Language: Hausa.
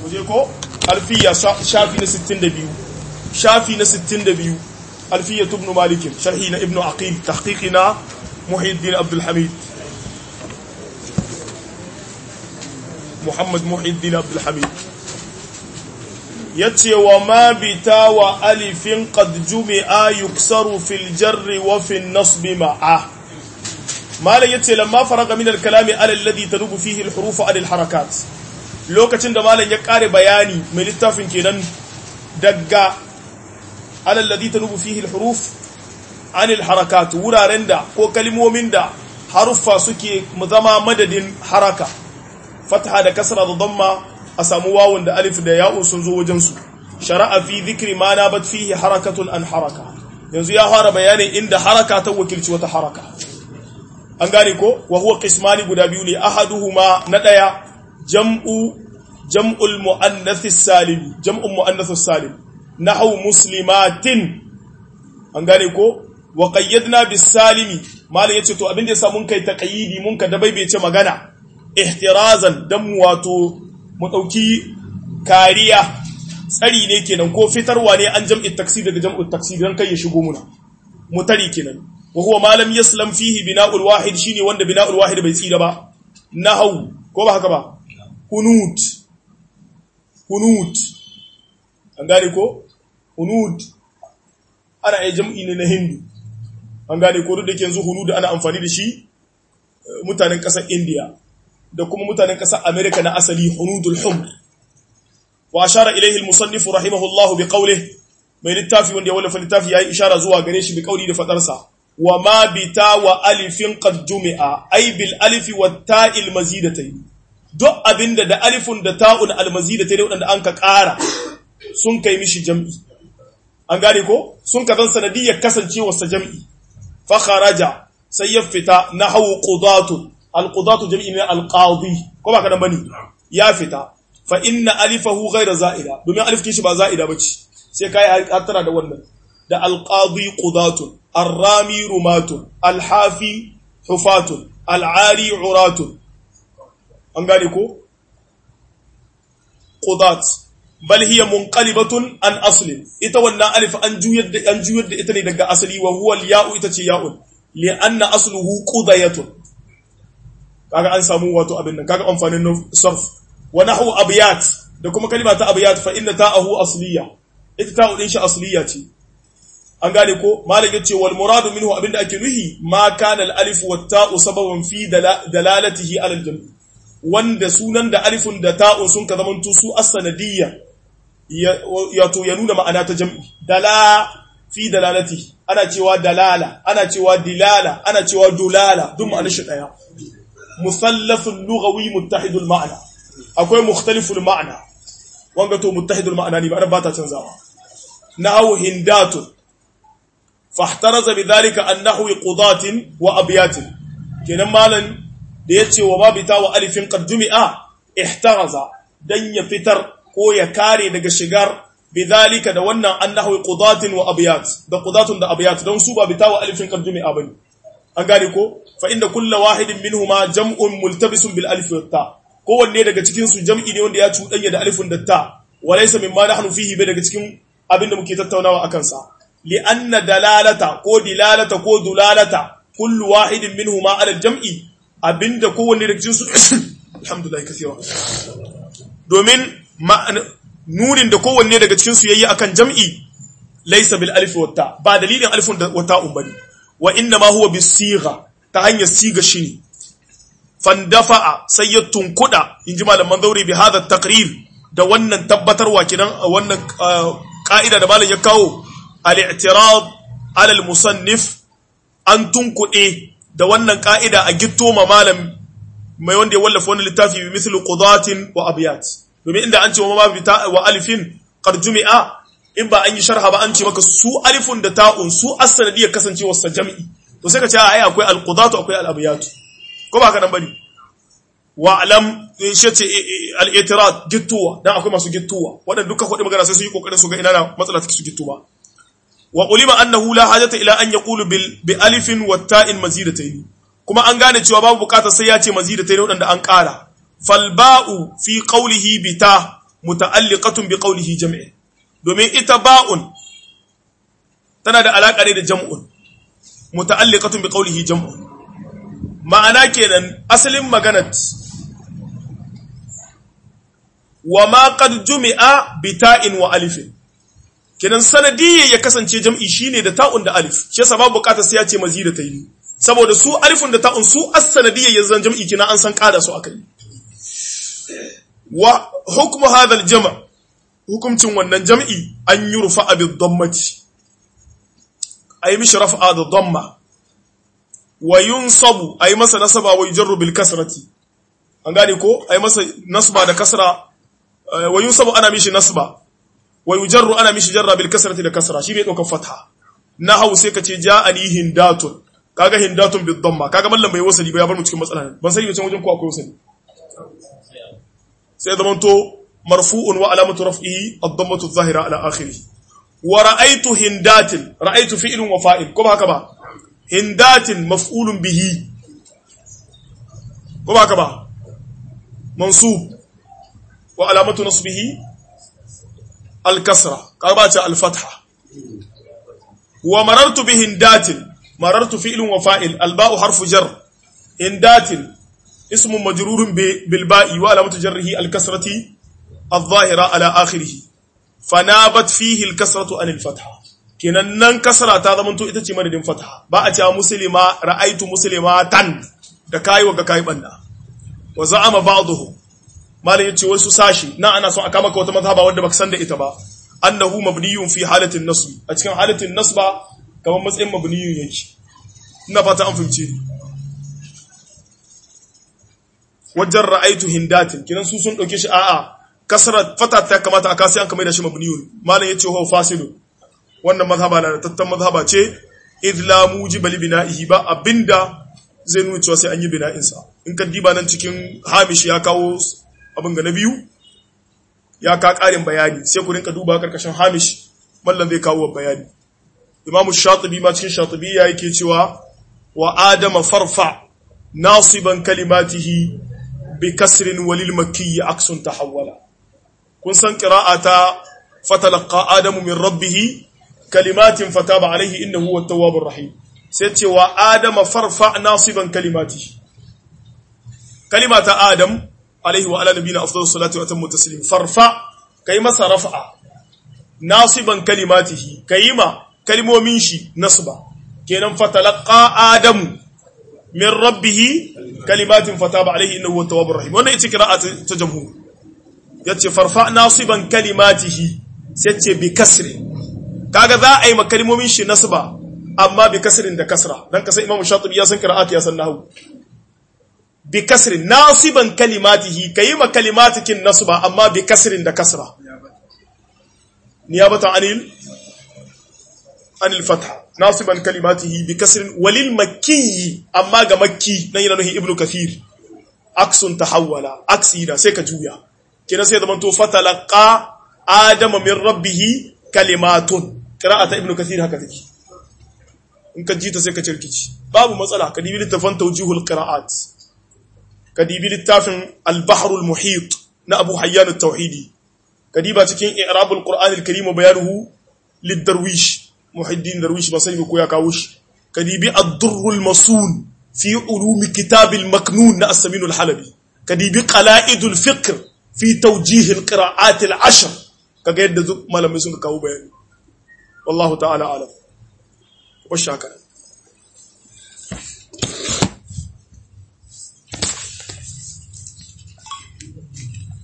kuje ko alfiya shafi na 62 shafi na 62 alfiya ibn malik sharhi na ibn aqil tahqiqi na muhiddin abdul hamid muhammad muhiddin abdul hamid yace wa ma bita wa alifin qad jumi'a yuksaru fil jarri wa fil nasbi ma'a malam yace lamma faraga min al-kalami ala alladhi tadubu fihi al-huruf ala al-harakat lokacin da malam ya kare bayani mai littafin kenan daga ala alladhi tadubu fihi al-huruf an al-harakat wuraren da ko kalmomin da haruffa suke zama madadin haraka fatha da kasra da damma a samu wawun da alif da ya'un sun zo wajen su shara'a fi dhikri ma nabat fihi harakatun an haraka yanzu ya fara bayanin inda haraka ta wakilci wata haraka an gane ko wa huwa qismani guda biyu ne ahaduhuma na daya jam'u jam'ul muannath salim jam'un muannath salim nahwu muslimatin an gane ko wa qayyadna bis salimi malai yace to abinda yasa mun kai taqayidi mun ka dabaibece magana ihtirazan dan wato mu dauki kariya tsari ne kenan ko fitarwa ne an jam'i taksir daga jam'u taksir dan kai ya shigo muna mutari kenan وهو ما لم يسلم فيه بناء الواحد شيني وند بناء الواحد bai tsira ba nahau ko ba haka ba hunut hunut an gane ko hunut ana ai jam'i ne na hindu an gane ko duk da yanzu hunut ana amfani da shi mutanen kasar India da kuma mutanen kasar America na asali hunudul humr wa ashara ilayhi al-musannif rahimahullahu bi qawlihi mai littafi wanda ya wallafa littafi yayi ishara zuwa gare shi bi qawli da fadarsa wa ma bita wa alifin qad jumi'a ay bil alifi wa ta'il mazidatayn duk abinda da alifun da ta'un al mazidatayn wadanda an ka ƙara sun kai mishi jam'i an gane ko sun ka zan sanadiyyar kasancewa sa jam'i fa kharaja sai ya fita nahwu qudatu al qudatu jam'i ne al qadi ko ba kadan bane ya fita fa inna alifahu ghayra za'ida domin alif kishi ba za'ida bace sai kai hattara da wannan da al qadi qudatun الرامي رمات الحافي حفاة العاري عراة an gane ko qudat bal hiya munqalibatun an asli ita wannan alif an juyar da an juyar da ita ne daga asali wa huwa al-ya'u ita ce ya'un li anna asluhu qudayatun kaga an samu wato abin nan kaga amfanin sarf wa nahwu abyat da kuma kalima ta abyat fa inna ta'ahu asliya ita ta'u din shi asliya ce an gane ko malam yace wal muradu minhu abinda ake nuhi ma kana al alif wat ta'u sababan fi dalalatihi ala al jam' wanda sunan da alifun da ta'un sun ka zamanto su as-sanadiyya ya to ya nuna ma'ana ta jam'i dala fi dalalati ana cewa dalala ana cewa dilala ana cewa dulala duk ma'anar shi daya musallafun lughawi muttahidul ma'na akwai mukhtaliful ma'na wanga to muttahidul ma'na ne ba ta canzawa nahu hindatun fahtaraza bidhalika an nahwi qudatin wa abyatin kenan malan da yace wa ma bita wa alifin qad jumi'a ihtaraza dan ya fitar ko ya kare daga shigar bidhalika da wannan an nahwi qudatin wa abyat da qudatun da abyat dan su ba bita wa alifin qad jumi'a bane an gane ko fa inda kullu wahidin minhuma jam'un multabisun bil alif wa ta kowanne daga cikin su jam'i ne wanda ya cuɗanya da alifin da ta walaysa mimma nahnu fihi bai daga cikin abin da muke tattaunawa akan sa لأن دلالة كو دلالة كو دلالة كل واحد منهما على الجمع abin da kowanne daga cikinsu alhamdulillah kathira domin nunin da kowanne daga cikinsu yayi akan jam'i laysa bil alif wa ta ba dalilin alifun da wata umbani wa inna ma huwa bis sigha ta hanyar siga shine fandafa'a sai ya tunkuda inji malaman zauri bi hadha taqrir da wannan tabbatarwa kidan wannan ka'ida da malam ya kawo al-i'tirad ala al-musannif an tunkuɗe da wannan ka'ida a gitto ma malam mai wanda ya wallafa wannan littafi bi mithlu qudatin wa abyat domin inda an ce wa ma bita wa alifin qad jumi'a in ba an yi sharha ba an ce maka su alifun da ta'un su as-sanadiyya kasancewar sa jam'i to sai ka ce ai akwai al-qudatu akwai al-abyat ko ba ka dan bane wa alam shi ce al-i'tirad gittuwa dan akwai masu gittuwa wadanda duka kudi magana sai su yi kokarin su ga ina na matsala take su gittuwa wa ulima annahu la hajata ila an yaqulu bil bi alifin wa ta'in mazidatayn kuma an gane cewa babu bukatar sai ya ce mazidatayn wadanda an kara fal ba'u fi qawlihi bi ta muta'alliqatun bi qawlihi jam'i domin ita ba'un tana da alaka ne da jam'un muta'alliqatun bi qawlihi jam'un ma'ana kenan asalin maganat wa ma qad jumi'a bi ta'in wa alifin kenan sanadiyya ya kasance jam'i shine da ta'un da alif shi yasa babu bukatar sai ya ce mazida ta yi saboda su alifun da ta'un su as-sanadiyya ya zan jam'i kina an san kada su akai wa hukmu hadha al-jam' hukumcin wannan jam'i an yurfa bi dhammati ay mishi raf'a da dhamma wa yunsabu ay masa nasaba wa yujarru bil kasrati an gane ko ay masa nasba da kasra wa yunsabu ana mishi nasba wa yujarru ana mishi jarra bil kasrati da kasra shi bai dauka fatha nahawu sai kace ja'ani hindatun kaga hindatun bid damma kaga mallam bai wasali ba ya bar mu cikin matsala ban sani can wajen ko akwai wasali sai zaman to marfu'un wa alamatu raf'ihi ad-dammatu adh-dhahira ala akhirih wa ra'aytu hindatin ra'aytu fi'lun wa fa'il ko ba haka ba hindatin maf'ulun bihi ko ba haka ba mansub wa alamatu nasbihi الكسرة قربات الفتحة ومررت بهندات مررت فعل وفائل الباء حرف جر هندات اسم مجرور بالباء وعلامة جره الكسرة الظاهرة على آخره فنابت فيه الكسرة عن الفتحة kenan nan kasara ta zamanto ita ce madadin fataha ba a cewa muslima ra'aitu muslimatan da kai wa ga kai banda wa za'ama ba'dhum malai yace wasu sashi na ana son aka maka wata mazhaba wanda baka san da ita ba annahu mabniyun fi halatin nasb a cikin halatin nasba kamar matsayin mabniyun yake ina fata an fahimce ni wajen ra'aitu hindatin kinan su sun dauke shi a'a kasra fata ta kamata aka sai an kamar da shi mabniyun malai yace huwa fasilun wannan mazhaba na tattan mazhaba ce idh la mujiba li bina'ihi ba abinda zai nuna cewa sai an yi bina'insa in ka diba nan cikin hamish ya kawo abin ga na biyu ya ka ƙarin bayani sai ku rinka duba karkashin hamish mallan zai kawo bayani imamu shatibi ma cikin shatibi ya yake cewa wa adama farfa nasiban kalimatihi bi kasrin walil makki aksun tahawwala kun san qira'ata fatalaqa adamu min rabbih kalimatin fataba alaihi innahu huwa tawwabur rahim sai ce wa adama farfa nasiban kalimatihi kalimata adam alaihi wa ala nabiyina afdalus salatu wa atammu taslim farfa kai masa raf'a nasiban kalimatihi kayima kalmomin shi nasba kenan fatalaqa adamu min rabbih kalimatin fataba alaihi innahu huwa tawwabur rahim wannan ita qira'at ta jamhur yace farfa nasiban kalimatihi sai ce bi kasri kaga za a yi ma kalmomin shi nasba amma bi kasrin da kasra dan kasa imamu shatibi ya san qira'at ya san nahwu bi kasrin nasiban kalimatihi kayi ma kalimatikin nasba amma bi kasrin da kasra niyabatan anil anil fatha nasiban kalimatihi bi kasrin walil makki amma ga makki nan yana nuhi ibnu kathir aksun tahawwala aksi da sai ka juya kina sai zaman to fatalaqa adama min rabbih kalimatun qira'ata ibnu kathir haka take in ka ji ta sai ka cirkici babu matsala ka dibi littafin tawjihul qira'at kadibi littafin al-bahrul muhit na abu hayyan at-tauhidi kadiba cikin i'rabul qur'an al-karim bayanuhu lid-darwish muhiddin darwish ba sai ko ya kawo shi kadibi ad-durrul masun fi ulum kitab al-maknun na as-samin al-halabi kadibi qala'idul fiqh fi tawjih al-qira'at al-ashr kaga yadda malamai sun kawo bayani wallahu ta'ala alam wa shakara